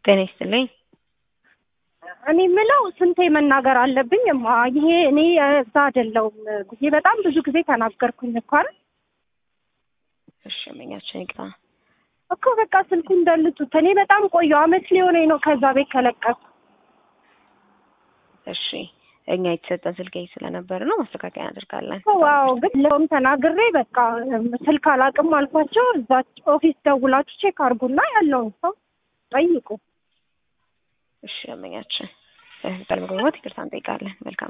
ጤና ይስጥልኝ። እኔ የምለው ስንቴ መናገር አለብኝ? እማ ይሄ እኔ እዛ አይደለሁም ብዬ በጣም ብዙ ጊዜ ተናገርኩኝ እኮ አይደል? እሺ መኛችን ይቅራ። እኮ በቃ ስልኩ እንደልጡት። እኔ በጣም ቆየሁ፣ አመት ሊሆነኝ ነው ከዛ ቤት ከለቀኩ። እሺ እኛ የተሰጠን ስልክ ይሄ ስለነበር ነው ማስተካከያ እናደርጋለን። ዋው ግን ለውም ተናግሬ በቃ ስልክ አላቅም አልኳቸው። እዛ ኦፊስ ደውላችሁ ቼክ አድርጉና ያለውን ሰው ጠይቁ። እሺ መኛችን በመግባባት ይቅርታ እንጠይቃለን። መልካም